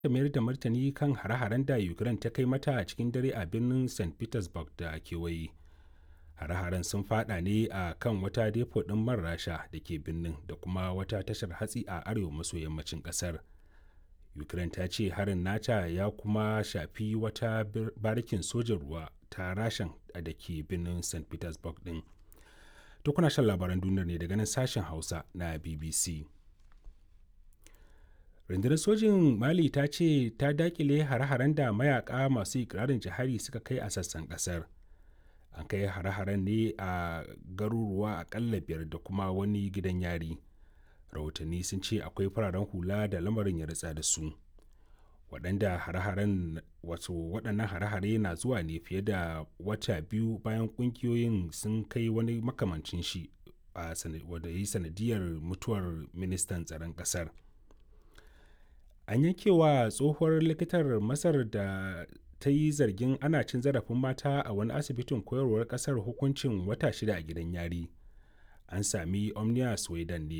mayar da martani kan hare-haren da Ukraine ta kai mata a cikin dare a birnin St. Petersburg da kewaye. Hare-haren sun fada ne a kan wata depo ɗin man Rasha da ke birnin da kuma wata tashar hatsi a arewa maso yammacin ƙasar. Ukraine ta ce harin nata ya kuma shafi wata barikin sojan ruwa ta Rashan da ke birnin St. Petersburg ɗin. To kuna shan labaran duniyar ne daga nan sashen Hausa na BBC. rundunar sojin mali ta ce ta dakile hare-haren da mayaka masu ikirarin jihari suka kai a sassan kasar an kai hare-haren ne a garuruwa akalla biyar da kuma wani gidan yari rahotanni sun ce akwai fararen hula da lamarin ya ritsa da su waɗanda hare-haren wato waɗannan hare-hare na zuwa ne fiye da wata biyu bayan ƙungiyoyin sun kai wani makamancin shi a wanda yi sanadiyar mutuwar ministan tsaron ƙasar an yankewa tsohuwar likitar masar da ta yi zargin ana cin zarafin mata a wani asibitin koyarwar kasar hukuncin wata shida a gidan yari an sami omnia sweden ne